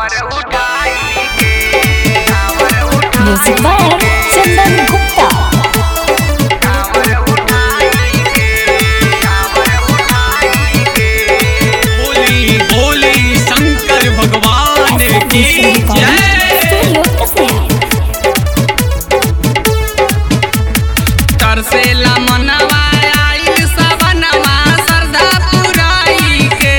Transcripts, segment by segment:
music by चंदन गुप्ता बोली बोली शंकर भगवान की जय स्टूडियो कसेरी तरसेला मनवा आइल सवनवा सरदा पुराई के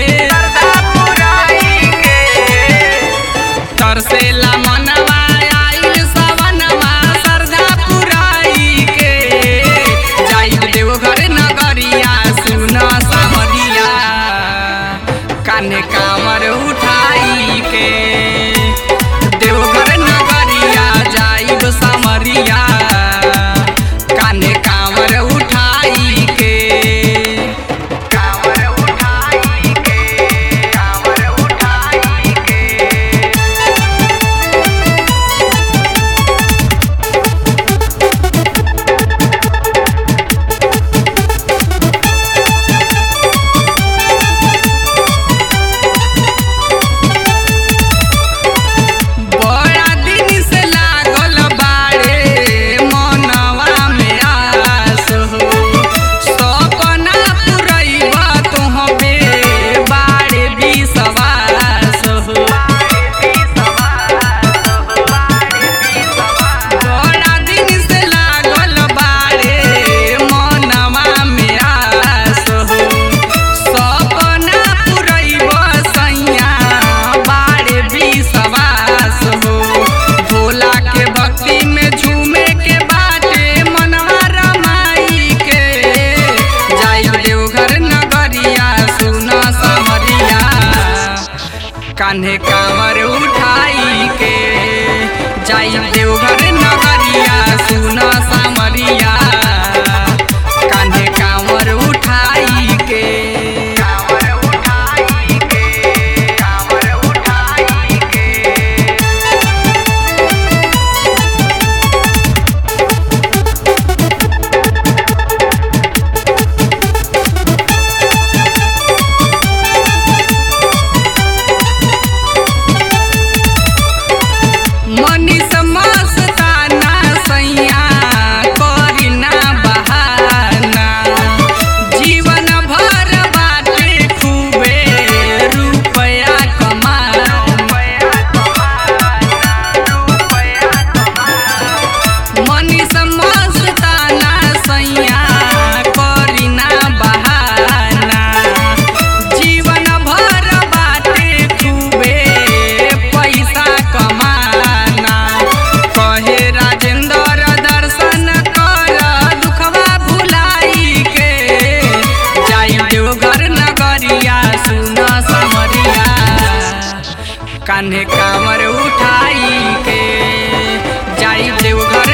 तरसेला मनवा आइल सवनवा सरदा पुराई के जाइब देवघर नगरिया सुन सामरिया कान्हे कामर उठाई के देवघर नगरिया जाइब सामरिया कान्हे कामर उठाई के कामर उठाई के कामर उठाई के बड़ा दिन से लागल बाड़े मनवा में आस हो सपना पुरैबा तोहबे बाड़े विश्वास हो बड़ा दिन से लागल बाड़े मनवा में आस हो सपना पुरैबा सैया बाड़े विश्वास हो भोला के भक्ति में झूमे के बाटे मनवा रमाई के जाई देवघर नगरिया सुन समरिया कान्हे कांवर उठाई के जाई देवघर नगरिया सुन सामरिया कान्हे कांवर उठाई के कांवर उठाई के कांवर उठाई के मनीष मस्ताना सैया करी ना बहाना जीवन भर बाटे खूबे रुपया कमाना मनीष मस्ताना सैया करी ना बहाना जीवन भर बाटे खूबे पैसा कमाना कहे राजेंद्र दर्शन कर दुखवा भुलाई के जाई देवघर नगरिया सुन समरिया कान्हे कामर उठाई के जाई देवघर